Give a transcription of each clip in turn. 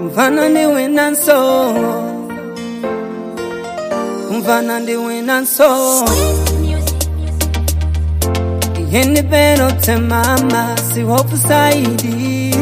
kumvana ndiwina nso kumvana ndiwina nso yeni peno temama sihofu saidi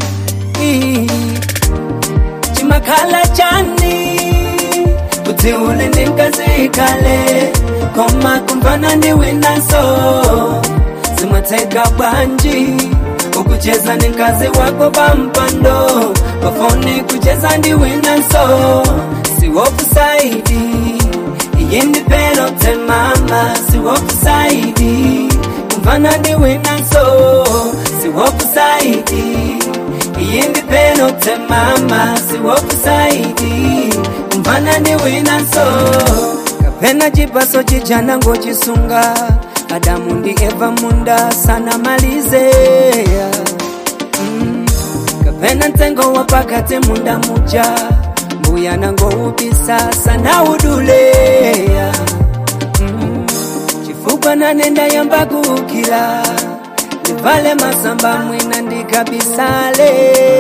chimakhala chani kuti ule ndingazikale koma kumvana ndiwina nso zimateka bwanji ukucheza ni mkazi wako pampando pafoni kucheza ndiwina nso siwofu saidi iyindi peno temama siwofu saidi kumvana ndiwina nso siwofu saidi iyindi peno temama siwofu saidi kumvana ndiwina nso kapena chipaso chijana ngochisunga adamu ndi eva munda sana malizeya mm. kapena mtengo wa pakati munda muja mbuya nangoubisa sana uduleya mm. chifukwa nanenda yamba kukila ndivale masamba mwina ndikabisale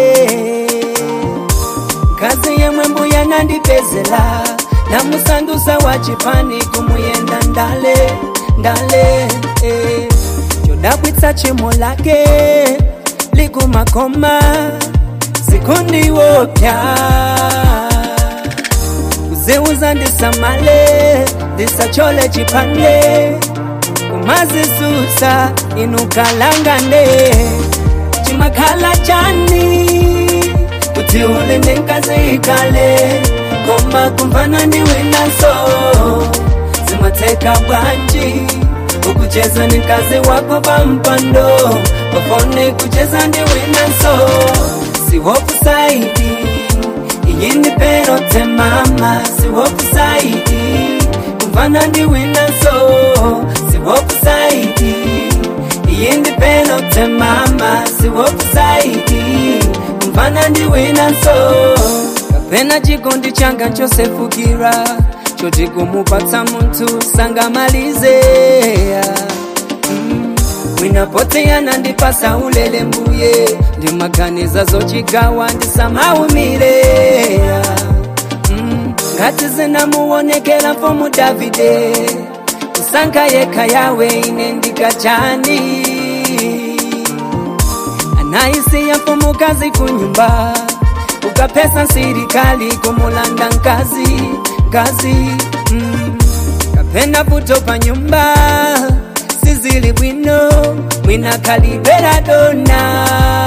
kazi yemwe mbuya nandipezela namusandusa wa chipani kumuyenda ndale ndale eh. chodabwitsa chimo lake likumakoma sikundiwopya kuzeuza ndisamale ndisachole chipande kumazisusa inukalangane chimakhala chani kuti ule ndingazikale koma kumvana ndiwinaso zimateka bwanji ukucheza ni kazi wako pampando pafone kucheza ndiwinaso siwofu saidi iyindi pero temama siwofu saidi kumvana ndiwinaso siwofu saidi iyindi pero temama siwofu saidi kumvana ndiwinaso kapena chikondi changa nchosefukira choti kumupatsa munthu sangamalizeya mm. mwinapoteya nandipasa ulele mbuye ndimaganiza zochigawa ndisamaumireya mm. ngati zinamuwonekera mfumu davide kusankha yekha yawe ine ndikachani anaisiya mfumukazi kunyumba ukapesa sirikali kumulanda nkazi kazi mm. kapena puto pa nyumba sizili bwino mwina kalibera dona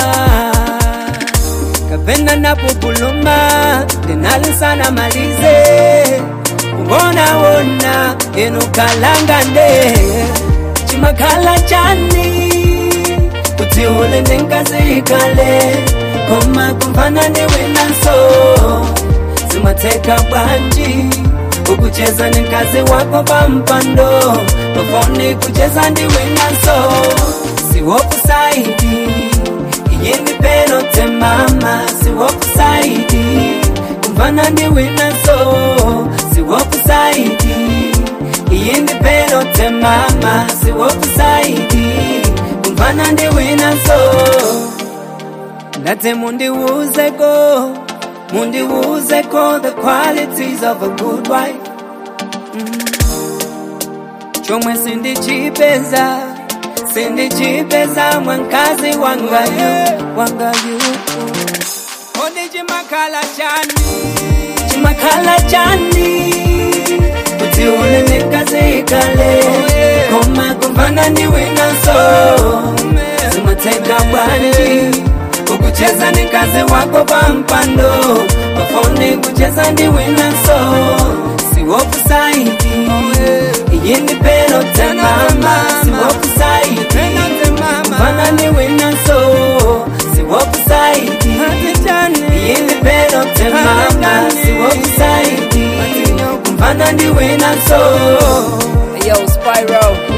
kapena napupuluma denalisana malize kuwonawona enukalangande chimakhala chani kuti ule ndingazikale koma kumvana ndiwinaso zimateka bwanji ukucheza ni mkazi wako pampando pafoni kucheza ndiwinaso siwofu saidi iyindi peno temama siwofu saidi kumvana ndiwinaso siwofu saidi iyindi peno temama siwofu saidi kumvana ndiwinaso ndate mundiwuzeko mundiwuzeko the qualities of a good wife mm. chomwe sindichipeza sindichipeza mwankazi wangayu wangayu kodi chimakhala chani chimakhala chani kuti ule ndikazikale koma kumvana ndiwinaso zimateka bwanji ukucheza ni kazi wako pampando pafoni kucheza ndiwinaso siwofu saidi iyindi peno temama siwofu saidi mfana ndiwinaso siwofu saidi iyindi peno temama siwofu saidi mfana ndiwinaso Yo, Spyro.